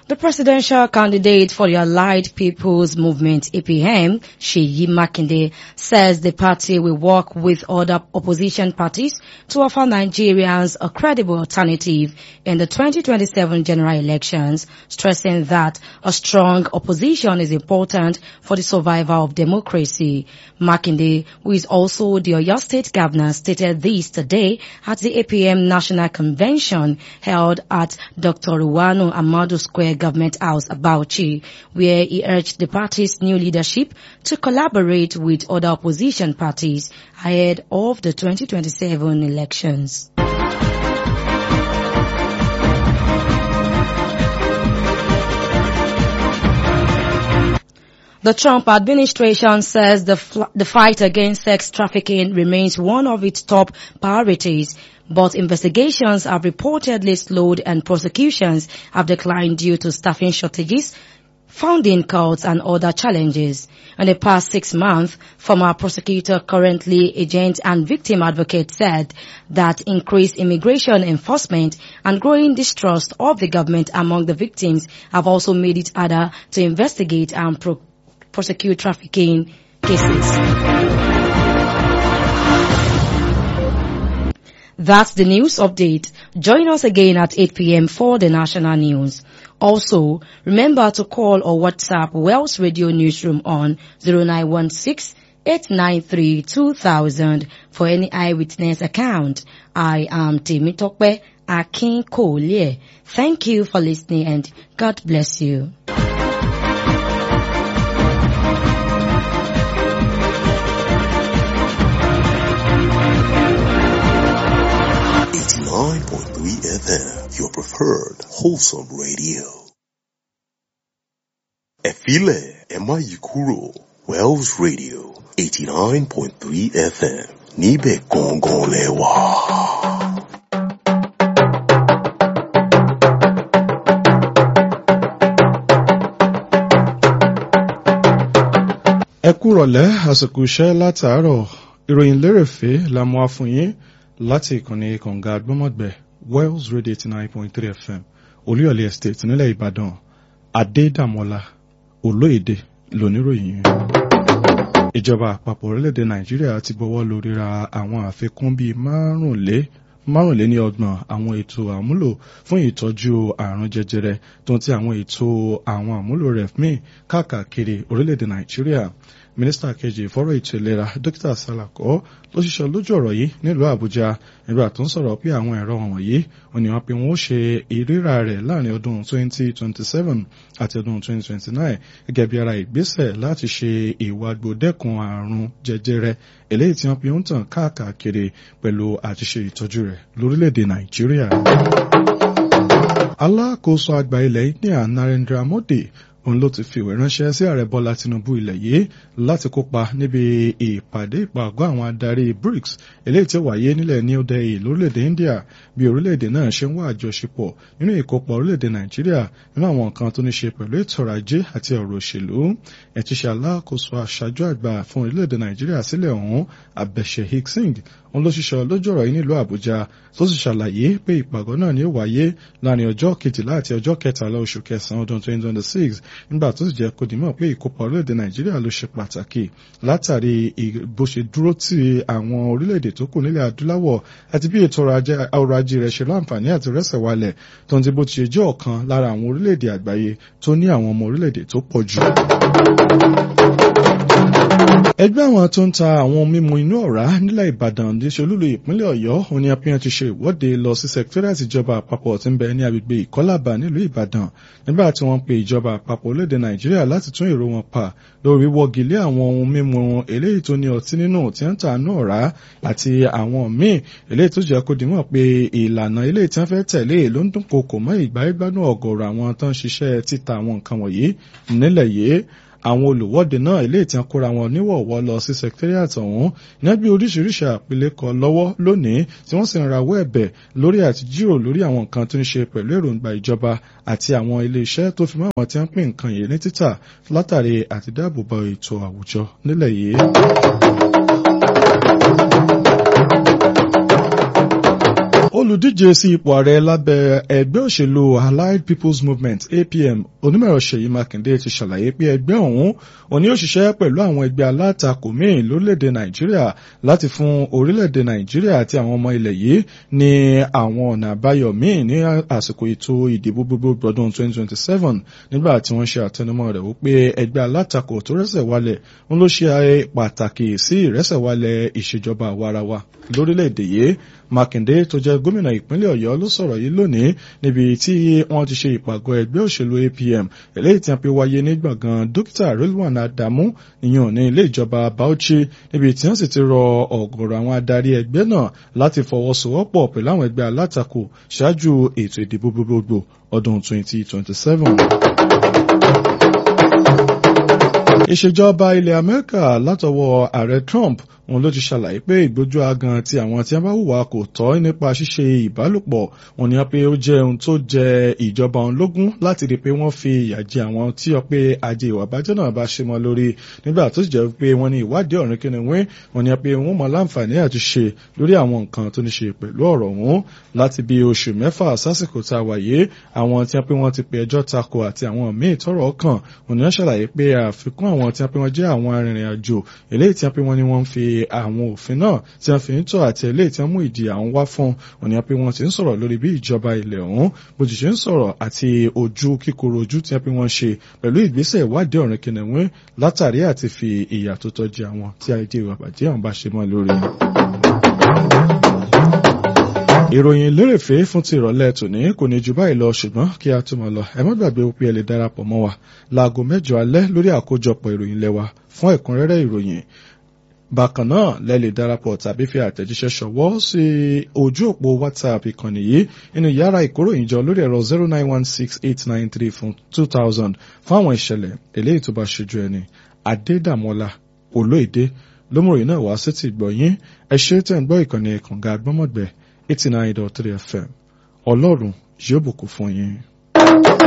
The presidential candidate for the Allied People's Movement, APM, Sheyi Makinde, says the party will work with other opposition parties to offer Nigerians a credible alternative in the 2027 general elections, stressing that a strong opposition is important for the survival of democracy. Makinde, who is also the Oyo State Governor, stated this today at the APM National Convention held at Dr. Ruwanu Amadu Square Government House, Bauchi, where he urged the party's new leadership to collaborate with other opposition parties ahead of the 2027 elections. The Trump administration says the, the fight against sex trafficking remains one of its top priorities, but investigations have reportedly slowed and prosecutions have declined due to staffing shortages, funding cuts and other challenges. In the past six months, former prosecutor, currently agent and victim advocate said that increased immigration enforcement and growing distrust of the government among the victims have also made it harder to investigate and pro prosecute trafficking cases. That's the news update. Join us again at 8 p.m. for the national news. Also, remember to call or WhatsApp Wells Radio Newsroom on 0916 893 2000 for any eyewitness account. I am Temitope Akin Kolye. Thank you for listening and God bless you. Nine point three FM, your preferred wholesome radio. Efile Emma Yikuro, Wells Radio, 89.3 FM, Nibe Gongon Lewa. ẹ kúrọ̀lẹ́ àsìkò iṣẹ́ látàárọ̀ ìròyìn lérèfé la mú wá fún yín láti ìkànnì kànga gbọ́mọ̀gbẹ́ wells radio eighty nine point three fm olúyọ̀lé estate nílẹ̀ ìbàdàn adédàmọ́lá olóyèdè lóníròyìn. ìjọba àpapọ̀ orílẹ̀-èdè nàìjíríà ti gbọ́wọ́ lórí ra àwọn àfikún bíi márùnlé márùnléní ọgbọ̀n àwọn ètò àmúlò fún ìtọ́jú àrùn jẹjẹrẹ tó ń ti àwọn ètò àwọn àmúlò rẹ̀ míì káàkiri orílẹ̀-èdè nàìjíríà mínísítà kejì fọ́rọ̀ ètò ìlera dókítà salako ló ṣiṣẹ́ lójú ọ̀rọ̀ yìí nílùú àbújá nígbà tó ń sọ̀rọ̀ pé àwọn ẹ̀rọ wọ̀nyí wọ́n ní wọ́n pe wọ́n ó ṣe ìríra rẹ̀ láàrin ọdún 2027 àti ọdún 2029 gẹ́gẹ́ bí ara ìgbésẹ̀ láti ṣe ìwàgbọ́dẹ́kun àrùn jẹjẹrẹ eléyìí tí wọ́n pe ń tàn káàkiri pẹ̀lú àtiṣe ìtọ́jú rẹ̀ lórílẹ̀‐èdè nàìjíríà. alákòóso àgbà ilẹ̀ india narendra modi òun ló ti fi ìwé ránṣẹ́ sí ààrẹ bọ́lá tinubu ilẹ̀ yìí láti kópa níbi ìpàdé ìpàgọ́ àwọn adarí brics eléyìí tí ó wáyé nílẹ̀ new delhi lórílẹ̀‐èdè india bí orílẹ̀‐èdè náà ṣe ń wá àjọṣepọ̀ nínú ìkópa orílẹ̀‐èdè nàìjíríà nínú àwọn nǹkan tó ní ṣe pẹ̀lú ètò ọrọ̀ ajé àti ọ̀rọ̀ òṣèlú ẹ̀tí ṣe alákòóso aṣáájú àgbà fún orílẹ̀‐èdè nàìjíríà sílẹ̀ ọ̀hún abẹ́ṣe hicksing òun ló ṣiṣẹ́ lójú ọ̀rọ̀ yìí nílùú àbújá tó sì ṣàlàyé pé ìpàgọ́ náà ni ó wáyé láàrin ọjọ́ kejìlá àti ọjọ́ kẹtàlá oṣù kẹsàn-án ọdún 2026 nígbà tó sì jẹ́ kó dìímọ̀ pé ìkópa orílẹ̀-èdè nàìjíríà ló ṣe pàtàkì látàrí bó ṣe dúró tí àwọn orílẹ̀-èdè tó kù nílẹ̀ adúláwọ̀ àti bí ètò ọrọ̀ ajé rẹ̀ ṣe láǹfààní àti rẹ́sẹ̀ walẹ̀ tó ń ti bó ti ṣe jẹ́ ọ̀kan lára àwọn orílẹ̀-èdè àgbáyé tó ní àwọn ọmọ orílẹ̀-èdè tó pọ̀ jù ẹgbẹ́ àwọn tó ń ta àwọn mímu inú ọ̀rá nílẹ̀ ìbàdàn ní ṣolúlu ìpínlẹ̀ ọ̀yọ́ òun ni apíyan ti ṣe ìwọ́de lọ sí sẹkítẹ́rìàtì ìjọba àpapọ̀ tí ń bẹ ní agbègbè ìkọ́làbà nílùú ìbàdàn nígbà tí wọ́n pe ìjọba àpapọ̀ orílẹ̀-èdè nàìjíríà láti tún èrò wọn pa lórí wọ́gi lé àwọn ohun mímu eléyìí tó ní ọtí nínú tí ń ta inú ọ̀rá àti àwọn míì eléyìí tó jẹ́ kó dimọ̀ pé ìlànà eléyìí tí wọ́n fẹ́ tẹ̀lé ló ń dúnkokò mọ́ ìgbáyégbádùn ọ̀gọ̀rọ̀ àwọn tó ń ṣiṣẹ́ títa àwọn nǹkan wọ̀nyí nílẹ̀ yìí àwọn olùwọ́de náà ilé ìtàn kóra wọn níwọ̀wọ́ lọ sí secretariat ọ̀hún ní bí oríṣiríṣi àpilẹ̀kọ lọ́wọ́ lónìí tí wọ́n sì ń rawọ́ ẹ̀bẹ̀ lórí àti jírò lórí àwọn nǹkan tó ń ṣe pẹ̀lú èròǹgbà ìjọba àti àwọn ilé-iṣẹ́ tó fi mọ́ àwọn tí wọ́n pín nǹkan yìí ní títà látàrí àti dáàbòbò ètò àwùjọ nílẹ̀ yìí. olùdíje sí ipò ààrẹ lábẹ́ ẹgbẹ́ òṣèlú allied people's movement apm onímọ̀ràn ṣèyí mákindé ti ṣàlàyé pé ẹgbẹ́ ọ̀hún òní ó ṣiṣẹ́ pẹ̀lú àwọn ẹgbẹ́ alátakò míì lórílẹ̀‐èdè nàìjíríà láti fún orílẹ̀‐èdè nàìjíríà àti àwọn ọmọ ilẹ̀ yìí ní àwọn ọ̀nà àbáyọ míì ní àsìkò ètò ìdìbò gbogbo ọdún 2027 nígbà tí wọ́n ṣe àtẹnumọ́ rẹ̀ wípé ẹgbẹ́ alátakò tó rẹ́sẹ̀ wálẹ̀ ń ló ṣe pàtàkì sí ìrẹ́sẹ̀wálẹ̀ ìṣèjọba àwarawa lórílẹ̀‐èdè yìí mákindé tó jẹ́ gómìnà ìpínlẹ̀ ọ̀yọ́ ló sọ̀rọ̀ yìí lónìí níbi tí wọ́n ti ṣe ìpàgọ́ ẹgbẹ́ òṣèlú apm eléyìí tí wọ́n fi wáyé ní gbọ̀ngàn dókítà rilwan adamu ìyẹn ní ilé ìjọba bauchi níbi tí wọ́n sì ti rọ ọ̀gọ̀rọ̀ àwọn adarí ẹgbẹ́ náà láti fọwọ́sowọ́pọ̀ pẹ̀lú àwọn ẹgbẹ́ alátakò ṣáájú ètò ìdìbò gbogbogbò ọdún 2027 ìṣèjọba ilẹ̀ amẹ́ríkà látọwọ́ ààrẹ trump òun ló ti ṣàlàyé pé ìgbójú agan ti àwọn tí wọ́n bá hùwà kò tọ́ nípa ṣíṣe ìbálòpọ̀ òun ni wọ́n pé ó jẹ́ ohun tó jẹ ìjọba òun lógún láti rí i pé wọ́n fi ìyà jẹ àwọn tí wọ́n pé ajé ìwà bàjẹ́ náà bá ṣe mọ́ lórí nígbà tó sì jẹ́ pé wọ́n ní ìwádìí ọ̀rìn kíni wín wọ́n ní pé wọ́n mọ láǹfààní àti ṣe lórí àwọn nǹkan tó ní ṣe pẹ̀lú ọ̀rọ̀ ọ̀hún láti bí oṣù mẹ́fà sásìkò tá a wà yìí àwọn tí wọ́n pé wọ́n ti pe ẹjọ́ tako àti àwọn míì tọ́rọ̀ kàn òun ni wọ́n ṣàlàyé pé àfikún àwọn tí wọ́n pé wọ́n jẹ́ àwọn arìnrìn àjò eléyìí tí wọ́n pé wọ́n ní wọ́n ń fi àwọn òfin náà tí wọ́n fi ń tọ́ àti eléyìí tí wọ́n mú ìdí àwọn wá fún òní pé wọ́n ti ń sọ̀rọ̀ lórí bí ìjọba ilẹ̀ ọ̀hún bó ti ṣe ń sọ̀rọ̀ àti ojú kíkorò ojú tí wọ́n pé wọ́n ṣe pẹ̀lú ìgbésẹ̀ ìwádìí ọ̀rìn kìnìún látàrí àti fi ìyà tó tọ́ jẹ àwọn tí ajé ìwà bàjẹ́ àwọn bá ṣe mọ́ lórí ìròyìn lérèfé fún ti ìrọ̀lẹ́ tòní kò ní ju báyìí lọ ṣùgbọ́n kí a tó máa lọ ẹ má gbàgbé pé ẹ lè darapọ̀ mọ́ wa láago mẹ́jọ alẹ́ lórí àkójọpọ̀ ìròyìn lẹ́wà fún ẹ̀kúnrẹ́rẹ́ ìròyìn bákan náà lẹ lè darapọ̀ tàbí fi àtẹ̀jíṣẹ́ ṣọwọ́ sí ojú òpó whatsapp ìkànnì yìí nínú yàrá ìkóròyìnjọ lórí ẹ̀rọ zero nine one six eight nine three fún two thousand fún àwọn ìṣẹ̀lẹ̀ eléyìí tó bá ṣojú ẹni adédàmọ́lá olóòdé lómòròyìn náà wá sí ti gbọ̀yìn ẹ ṣe tẹ̀ ń gbọ́ ìkànnì kànga agbọ́mọ̀gbẹ́ eighty nine dot three fm ọlọ́run yóò bùkún fún yín.